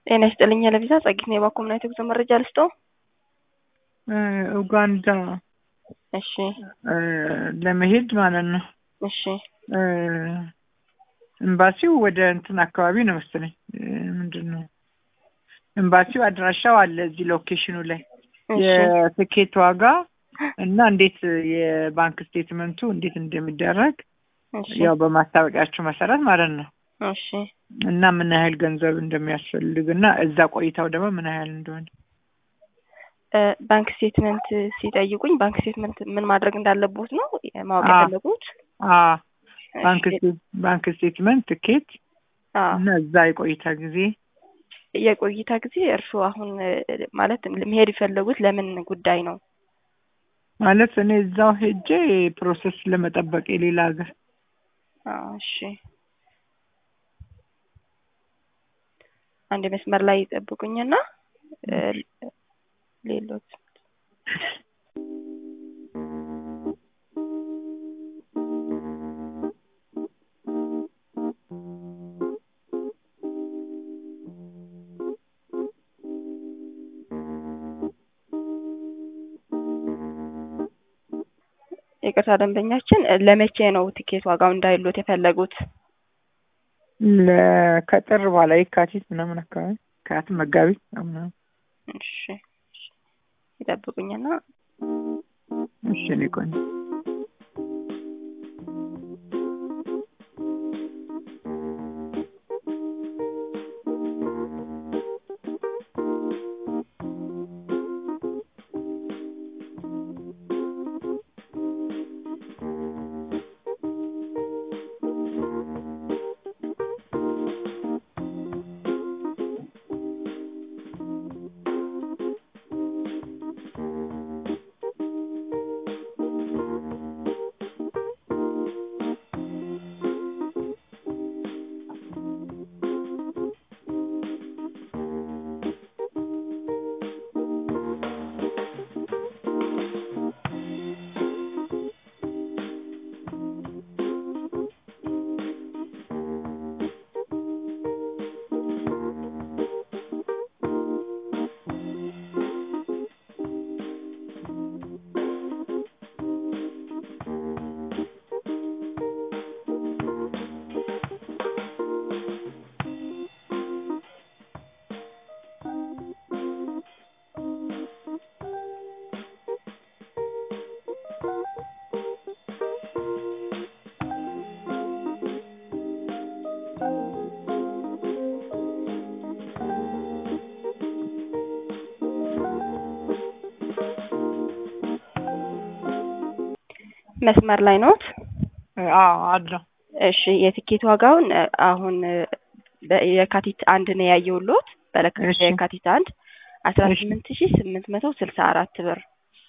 ጤና ይስጥልኝ ለቪዛ ጸጊት ነው የባኮ ምናይት የጉዞ መረጃ ልስጦ ኡጋንዳ እሺ ለመሄድ ማለት ነው። እሺ ኤምባሲው ወደ እንትን አካባቢ ነው መሰለኝ። ምንድን ነው ኤምባሲው አድራሻው አለ እዚህ ሎኬሽኑ ላይ የትኬት ዋጋ እና እንዴት የባንክ ስቴትመንቱ እንዴት እንደሚደረግ ያው በማስታወቂያቸው መሰረት ማለት ነው። እሺ እና ምን ያህል ገንዘብ እንደሚያስፈልግ እና እዛ ቆይታው ደግሞ ምን ያህል እንደሆነ ባንክ ስቴትመንት ሲጠይቁኝ ባንክ ስቴትመንት ምን ማድረግ እንዳለቦት ነው ማወቅ አዎ። የፈለጉት? ባንክ ስቴት- ባንክ ስቴትመንት ትኬት አዎ። እና እዛ የቆይታ ጊዜ የቆይታ ጊዜ እርስዎ አሁን ማለት መሄድ የፈለጉት ለምን ጉዳይ ነው? ማለት እኔ እዛው ሄጄ ፕሮሰስ ለመጠበቅ የሌላ ሀገር አዎ፣ እሺ አንድ መስመር ላይ ይጠብቁኝና እ፣ ሌሎት ይቅርታ ደንበኛችን ለመቼ ነው ትኬት ዋጋው እንዳይሎት የፈለጉት? ለ- ከጥር በኋላ የካቲት ምናምን አካባቢ ከያት መጋቢት ምናምን እሺ እሺ፣ ይጠብቁኝና እሺ እኔ ቆንጆ መስመር ላይ ኖት? አዎ አለው እሺ የትኬት ዋጋውን እ፣ አሁን እ፣ በ- የካቲት አንድ ነው ያየሁልዎት በለካ- እሺ። የካቲት አንድ አስራ እሺ። ስምንት ሺ ስምንት መቶ ስልሳ አራት ብር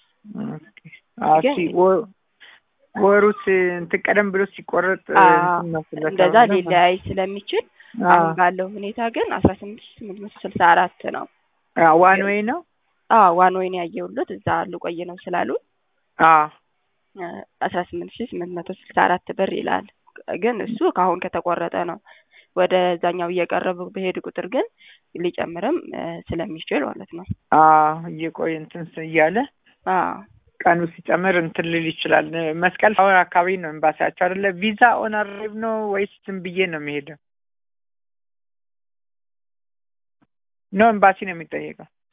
አዎ ግን- ሲ- ወ- ወሩ ሲ- እንትን ቀደም ብሎ ሲቆረጥ እ, አዎ፣ እንትን ነው ስለተባለ እንደዛ ማለት ነው። ሊለያይ ስለሚችል አዎ። አሁን ባለው ሁኔታ ግን አስራ ስምንት ሺ ስምንት መቶ ስልሳ አራት ነው። አዎ፣ ዋን ዌይ ነው። አዎ ዋን ወይን ያየሁልዎት እዛ ልቆይ ነው ስላሉ አዎ አስራ ስምንት ሺ ስምንት መቶ ስልሳ አራት ብር ይላል። ግን እሱ ከአሁን ከተቆረጠ ነው። ወደ ዛኛው እየቀረቡ በሄድ ቁጥር ግን ሊጨምርም እ፣ ስለሚችል ማለት ነው። አዎ እየቆየ እንትን ስ- እያለ አዎ ቀኑ ሲጨምር እንትን ሊል ይችላል። መስቀል አሁን አካባቢ ነው ኤምባሲያቸው አይደለ? ቪዛ ኦን አራይቭ ነው ወይስ ዝም ብዬ ነው የሚሄደው? ነው ኤምባሲ ነው የሚጠየቀው?